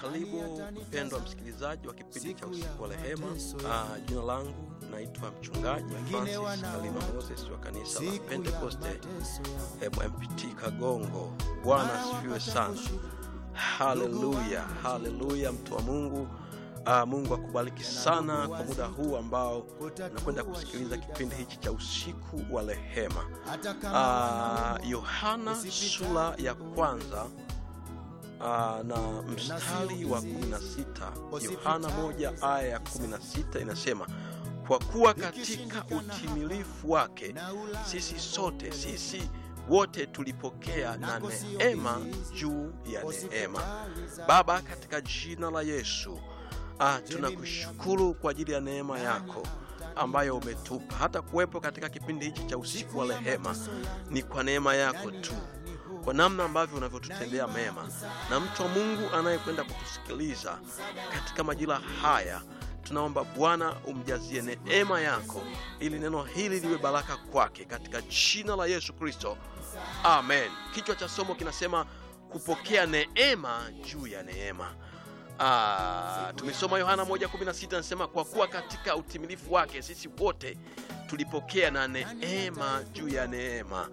karibu mpendwa msikilizaji wa kipindi cha usiku wa rehema. Ah, jina langu naitwa mchungaji Francis Kalima Moses wa kanisa la Pentekoste MMPT Kagongo. Bwana asifiwe sana. Haleluya, haleluya, mtu wa Mungu. Ah, Mungu akubariki sana kwa muda huu ambao nakwenda kusikiliza kipindi hichi cha usiku wa rehema. Ah, Yohana sura ya kwanza Aa, na mstari wa 16 Yohana moja aya ya 16 inasema, kwa kuwa katika utimilifu wake sisi sote sisi wote tulipokea na neema juu ya neema. Baba, katika jina la Yesu ah, tunakushukuru kwa ajili ya neema yako ambayo umetupa hata kuwepo katika kipindi hichi cha usiku wa rehema. Ni kwa neema yako tu kwa namna ambavyo unavyotutendea mema, na mtu wa Mungu anayekwenda kutusikiliza katika majira haya, tunaomba Bwana umjazie neema yako, ili neno hili liwe baraka kwake, katika jina la Yesu Kristo, amen. Kichwa cha somo kinasema kupokea neema juu ya neema. Ah, tumesoma Yohana 1:16 nasema, kwa kuwa katika utimilifu wake sisi wote tulipokea na neema juu ya neema.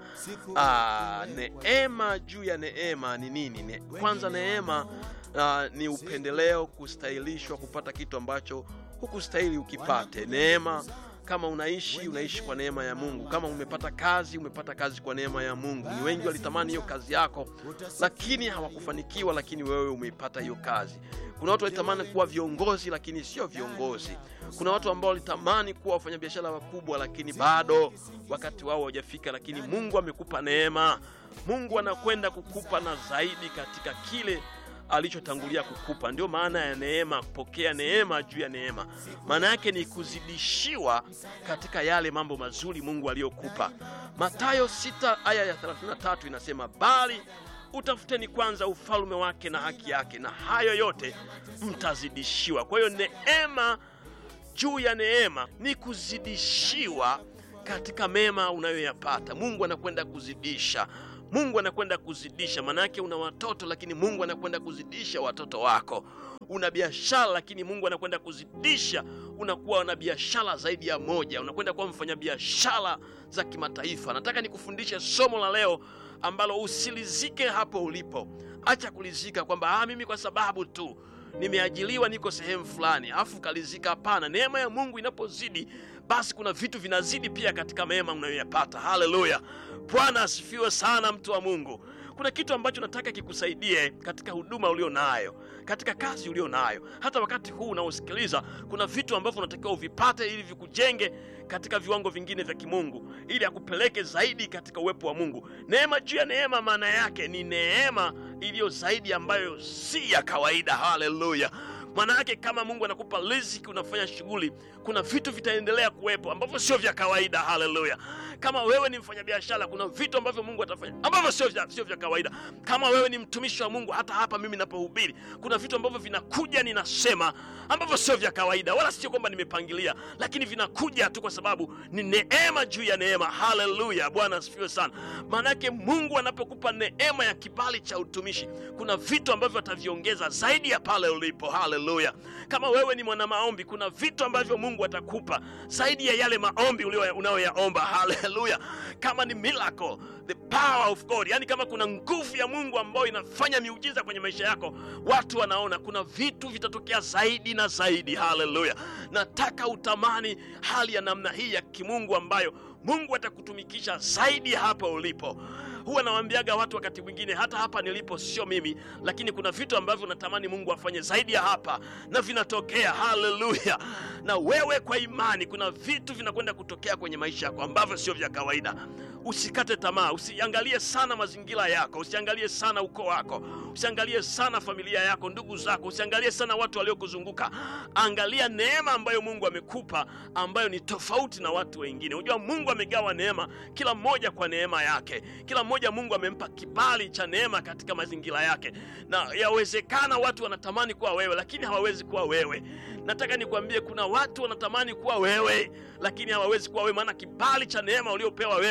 Ah, neema juu ya neema ni nini? Ne, kwanza neema ah, ni upendeleo, kustahilishwa kupata kitu ambacho hukustahili ukipate. Neema kama unaishi unaishi kwa neema ya Mungu. Kama umepata kazi umepata kazi kwa neema ya Mungu. Ni wengi walitamani hiyo kazi yako, lakini hawakufanikiwa, lakini wewe umeipata hiyo kazi. Kuna watu walitamani kuwa viongozi, lakini sio viongozi. Kuna watu ambao walitamani kuwa wafanyabiashara wakubwa, lakini bado wakati wao haujafika, lakini Mungu amekupa neema. Mungu anakwenda kukupa na zaidi katika kile alichotangulia kukupa. Ndio maana ya neema, kupokea neema juu ya neema. Maana yake ni kuzidishiwa katika yale mambo mazuri Mungu aliyokupa. Mathayo 6 aya ya 33 inasema, bali utafuteni kwanza ufalme wake na haki yake, na hayo yote mtazidishiwa. Kwa hiyo neema juu ya neema ni kuzidishiwa katika mema unayoyapata. Mungu anakwenda kuzidisha Mungu anakwenda kuzidisha. Maana yake una watoto, lakini Mungu anakwenda kuzidisha watoto wako. Una biashara, lakini Mungu anakwenda kuzidisha, unakuwa na biashara zaidi ya moja, unakwenda kuwa mfanyabiashara za kimataifa. Nataka nikufundishe somo la leo ambalo usilizike hapo ulipo. Acha kulizika kwamba ah, mimi kwa sababu tu nimeajiliwa niko sehemu fulani, afu kalizika. Hapana, neema ya Mungu inapozidi basi kuna vitu vinazidi pia katika mema unayoyapata. Haleluya, Bwana asifiwe sana, mtu wa Mungu. Kuna kitu ambacho nataka kikusaidie katika huduma ulio nayo, katika kazi ulio nayo, hata wakati huu unaosikiliza. Kuna vitu ambavyo unatakiwa uvipate ili vikujenge katika viwango vingine vya kimungu, ili akupeleke zaidi katika uwepo wa Mungu. Neema juu ya neema, maana yake ni neema iliyo zaidi, ambayo si ya kawaida. Haleluya. Maana yake kama Mungu anakupa riziki, unafanya shughuli, kuna vitu vitaendelea kuwepo ambavyo sio vya kawaida. Haleluya! Kama wewe ni mfanyabiashara, kuna vitu ambavyo Mungu atafanya ambavyo sio vya, sio vya kawaida. Kama wewe ni mtumishi wa Mungu, hata hapa mimi napohubiri, kuna vitu ambavyo vinakuja, ninasema ambavyo sio vya kawaida, wala sio kwamba nimepangilia, lakini vinakuja tu kwa sababu ni neema juu ya neema. Haleluya! Bwana asifiwe sana. Maana yake Mungu anapokupa neema ya kibali cha utumishi, kuna vitu ambavyo ataviongeza zaidi ya pale ulipo. Haleluya! Kama wewe ni mwana maombi, kuna vitu ambavyo Mungu atakupa zaidi ya yale maombi unayoyaomba. Haleluya! Kama ni miracle, the power of God, yani kama kuna nguvu ya Mungu ambayo inafanya miujiza kwenye maisha yako, watu wanaona, kuna vitu vitatokea zaidi na zaidi. Haleluya! Nataka utamani hali ya namna hii ya kimungu ambayo Mungu atakutumikisha zaidi hapa ulipo. Huwa nawaambiaga watu wakati mwingine, hata hapa nilipo sio mimi, lakini kuna vitu ambavyo natamani Mungu afanye zaidi ya hapa na vinatokea. Haleluya! Na wewe kwa imani, kuna vitu vinakwenda kutokea kwenye maisha yako ambavyo sio vya kawaida. Usikate tamaa, usiangalie sana mazingira yako, usiangalie sana ukoo wako, usiangalie sana familia yako, ndugu zako, usiangalie sana watu waliokuzunguka. Angalia neema ambayo Mungu amekupa, ambayo ni tofauti na watu wengine. Unajua Mungu amegawa neema, kila mmoja kwa neema yake, kila mmoja Mungu amempa kibali cha neema katika mazingira yake, na yawezekana watu wanatamani kuwa wewe, lakini hawawezi kuwa wewe. Nataka nikwambie, kuna watu wanatamani kuwa wewe, lakini hawawezi kuwa wewe, maana kibali cha neema uliopewa wewe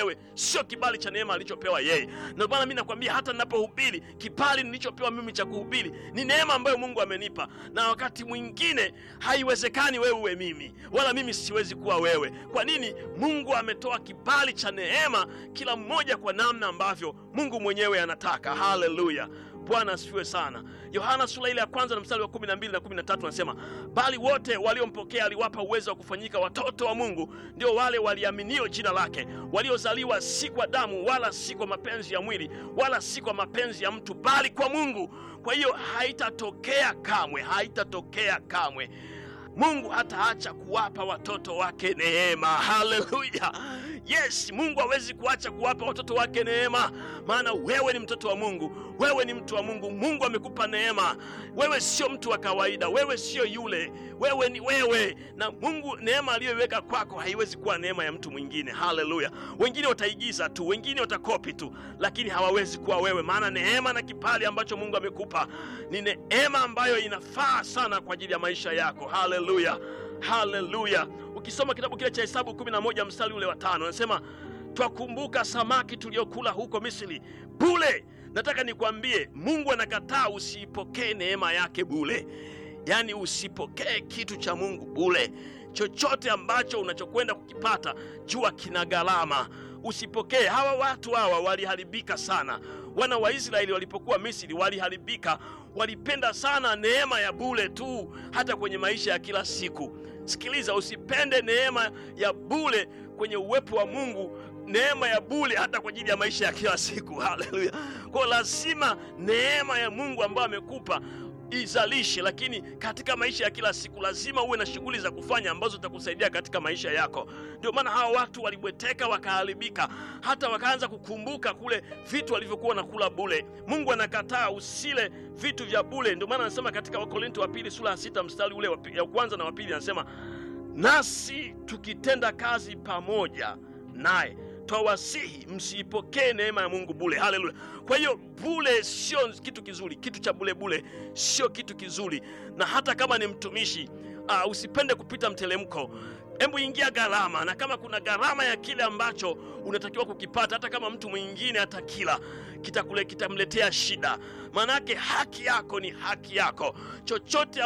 sio kibali cha neema alichopewa yeye. Ndio maana mimi nakwambia, hata ninapohubiri, kibali nilichopewa mimi cha kuhubiri ni neema ambayo Mungu amenipa, na wakati mwingine haiwezekani wewe uwe mimi, wala mimi siwezi kuwa wewe. Kwa nini? Mungu ametoa kibali cha neema, kila mmoja kwa namna ambavyo Mungu mwenyewe anataka. Haleluya! Bwana asifiwe sana. Yohana sura ile ya kwanza na mstari wa 12 na 13 anasema, bali wote waliompokea aliwapa uwezo wa kufanyika watoto wa Mungu, ndio wale waliaminio jina lake, waliozaliwa si kwa damu, wala si kwa mapenzi ya mwili, wala si kwa mapenzi ya mtu, bali kwa Mungu. Kwa hiyo haitatokea kamwe, haitatokea kamwe Mungu hataacha kuwapa watoto wake neema. Haleluya! Yes, Mungu hawezi kuacha kuwapa watoto wake neema, maana wewe ni mtoto wa Mungu, wewe ni mtu wa Mungu. Mungu amekupa neema. Wewe sio mtu wa kawaida, wewe sio yule, wewe ni wewe, na Mungu neema aliyoiweka kwako haiwezi kuwa neema ya mtu mwingine. Haleluya! Wengine wataigiza tu, wengine watakopi tu, lakini hawawezi kuwa wewe, maana neema na kipali ambacho Mungu amekupa ni neema ambayo inafaa sana kwa ajili ya maisha yako. Haleluya, haleluya. Ukisoma kitabu kile cha Hesabu 11 mstari ule wa tano anasema twakumbuka samaki tuliokula huko Misri bule. Nataka nikwambie, Mungu anakataa usiipokee neema yake bule, yaani usipokee kitu cha Mungu bule. Chochote ambacho unachokwenda kukipata jua kina gharama, usipokee. Hawa watu hawa waliharibika sana. Wana wa Israeli walipokuwa Misri waliharibika, walipenda sana neema ya bure tu, hata kwenye maisha ya kila siku. Sikiliza, usipende neema ya bure kwenye uwepo wa Mungu, neema ya bure hata kwa ajili ya maisha ya kila siku. Haleluya! Kwa lazima neema ya Mungu ambayo amekupa izalishe, lakini katika maisha ya kila siku lazima uwe na shughuli za kufanya ambazo zitakusaidia katika maisha yako. Ndio maana hawa watu walibweteka, wakaharibika, hata wakaanza kukumbuka kule vitu walivyokuwa nakula bule. Mungu anakataa usile vitu vya bule. Ndio maana anasema katika Wakorinto wa pili sura ya sita mstari ule ya kwanza na wa pili anasema, nasi tukitenda kazi pamoja naye twawasihi msiipokee neema ya Mungu bule. Haleluya! Kwa hiyo bule sio kitu kizuri, kitu cha bule bule sio kitu kizuri, na hata kama ni mtumishi uh, usipende kupita mtelemko. Hebu ingia gharama, na kama kuna gharama ya kile ambacho unatakiwa kukipata, hata kama mtu mwingine atakila kitakule kitamletea shida, maanake haki yako ni haki yako. Chochote